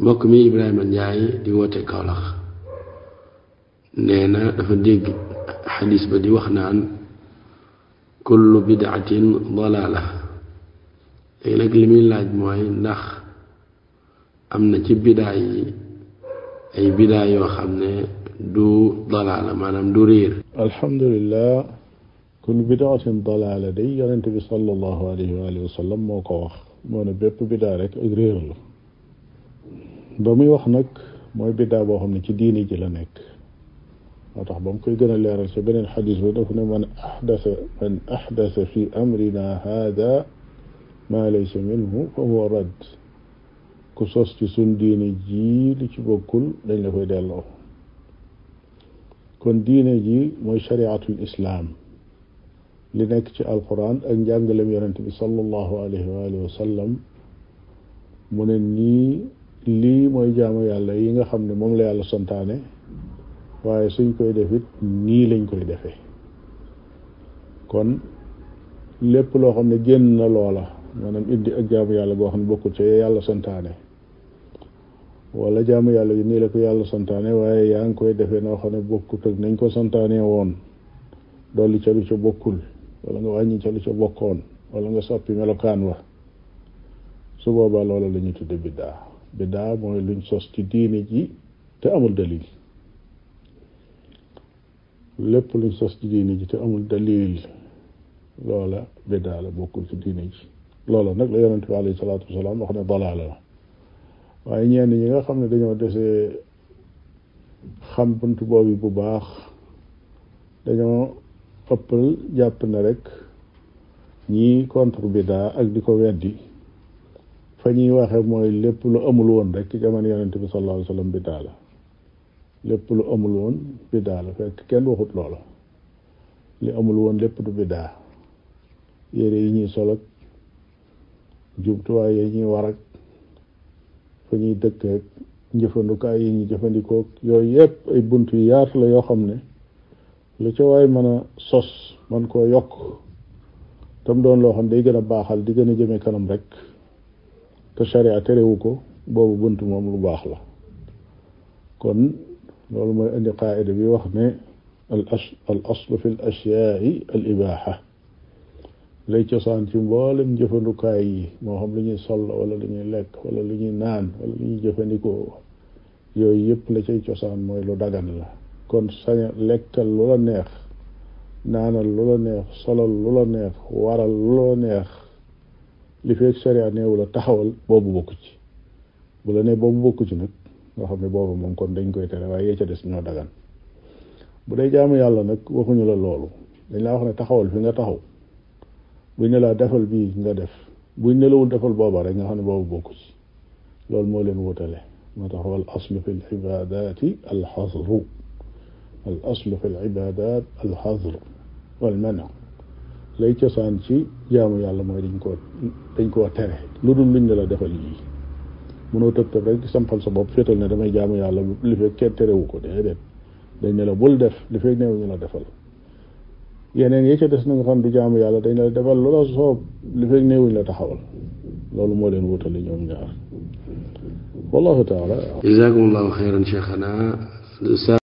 mbokk mi Ibrahima Njaay di woote Kawlax nee na dafa dégg xadis ba di wax naan kullu bidaatin dalaala léegi nag li muy laaj mooy ndax am na ci bidaa yi ay bidaa yoo xam ne du dalaala maanaam du réer alhamdulilah kullu bidaatin dalaala day yonente bi sallallahu alayhi wa alihi wa sallam moo ko wax moo ne bépp bidaa rek ak réer la ba muy wax nag mooy bidaa boo xam ne ci diini ji la nekk moo tax ba mu koy gën a leeral ci beneen xadis ba daf ne man axdasa man axdasa fi amrina hada maa laysa minhu fa huwa radd ku sos ci suñ diine ji li ci bokkul dañ la koy delloo kon diine ji mooy shariatul islaam li nekk ci alquran ak njàngalem yonente bi sallallahu alayhi wa alihi wa sallam mu ne nii lii mooy jaamu yàlla yi nga xam ne moom la yàlla santaane waaye suñ koy def it nii lañ koy defee kon lépp loo xam ne génn na loola maanaam indi ak jaamu yàlla boo xam ne bokkul ci yàlla santaane wala jaamu yàlla yi nii la ko yàlla santaane waaye yaa ngi koy defee noo xam ne bokkut ak nañ ko santaane woon dolli ca lu ca bokkul wala nga wàññi ca lu ca bokkoon wala nga soppi melokaan wa su boobaa loola la ñuy tudde biddaa biddaa mooy luñ sos ci diine ji te amul dalil lépp luñ sos ci diine ji te amul dalil loola biddaa la bokkul ci diine ji loola nag la yonente bi alayhi salaatu wasalaam wax ne dalaala la waaye ñenn ñi nga xam ne dañoo desee xam bunt boobu bu baax dañoo ëppal jàpp na rek ñii contre biddaa ak di ko weddi fa ñuy waxe mooy lépp lu amul woon rek ci jamono yonente bi sallallahu alayhi wa sallam biddaa la lépp lu amul woon biddaa la fekk kenn waxut loola li amul woon lépp du biddaa yére yi ñuy sol ak jumtuwaay yi ñuy war ak fa ñuy dëkk ak njëfandukaay yi ñuy jëfandikoo yooyu yépp ay bunt yu yaatu la yoo xam ne lu ca waay mën a sos man koo yokk tam doon loo xam ne day gën a baaxal di gën a jëme kanam rek te sharia terewu ko boobu bunt moom lu baax la kon loolu mooy indi qaida bi wax ne al al aslu fi l ashyaai al ibaxa lay cosaan ci mboolem jëfandukaay yi moo xam lu ñuy sol wala lu ñuy lekk wala lu ñuy naan wala lu ñuy jëfandikoo yooyu yëpp la cay cosaan mooy lu dagan la kon saña lekkal lu la neex naanal lu la neex solal lu la neex waral lu la neex li fekk sharia neewu la taxawal boobu bokku ci bu la nee boobu bokku ci nag nga xam ne boobu moom kon dañ koy tere waaye yee ca des ñoo dagan bu dee jaamu yàlla nag waxuñu la loolu dañ laa wax ne taxawal fi nga taxaw buñ ne laa defal bii nga def buñ ne lawul defal booba rek nga xam ne boobu bokku ci loolu moo leen wutale moo tax wal aslu fi lcibadati alxasru al aslu fi lcibadat alxasru walmana lay cosaan ci jaamu yàlla mooy dañ koo dañ koo tere lu dul luñ ne la defal yii mënoo tëb tëb rek sampal sa bopp féetal ne damay jaamu yàlla li fekk kenn terewu ko déedéet dañ ne la bul def li fekk neewu ñu la defal yeneen yi ca des na nga xam du jaamu yàlla dañ la defal lu la soob li fekk neewuñ la taxawal loolu moo leen wutale ñoom ñaar wallahu taala jazakumullahu xeyran cheikhana